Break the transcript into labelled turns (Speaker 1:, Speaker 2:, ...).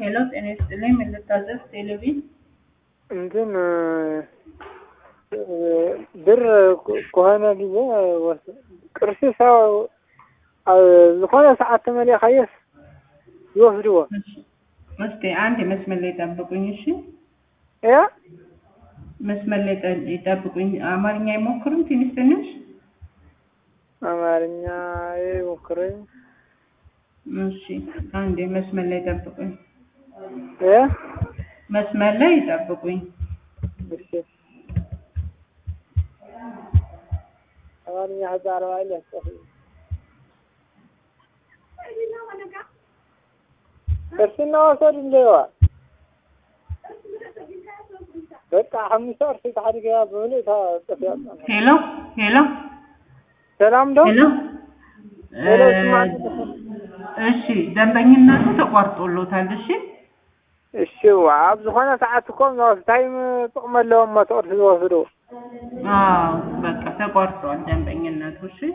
Speaker 1: ሄሎ ጤና ይስጥልኝ። ምን ልታዘዝ? ቴሌቪዥን
Speaker 2: እንትን ብር ከሆነ ጊዜ ቅርሲ ሰው ዝኾነ ሰዓት ተመሊእካየስ ይወስድዎ
Speaker 1: እስኪ አንድ መስመር ላይ ጠብቁኝ። እሺ
Speaker 2: እያ
Speaker 1: መስመር ላይ ጠ- ይጠብቁኝ። አማርኛ አይሞክሩም? ትንሽ ትንሽ
Speaker 2: አማርኛ ሞክረኝ
Speaker 1: እሺ፣ አንዴ መስመር ላይ ጠብቁኝ።
Speaker 2: እያ
Speaker 1: መስመር ላይ ይጠብቁኝ።
Speaker 2: እሺ አማርኛ ህፃን ባለ ቅርስና ወሰድ እንደዋ በቃ ሓሙሽተ ቅርሲ ተሓዲገ ብምሉእ እታ ጥፍያ
Speaker 1: ሄሎ ሄሎ
Speaker 2: ሰላም ዶ
Speaker 1: ሄሎ
Speaker 2: ሄሎ
Speaker 1: እ-
Speaker 2: ስማኝ
Speaker 1: እሺ፣ ደንበኝነቱ ተቋርጦሎታል። እሺ
Speaker 2: እሺ ኣብ ዝኾነ ሰዓት እኮ ዝወስ ታይም ጥቕሚ ኣለዎም ሞ ተቕርሲ ዝወስዱ
Speaker 1: አዎ፣ በቃ ተቋርጧል ደንበኝነቱ። እሺ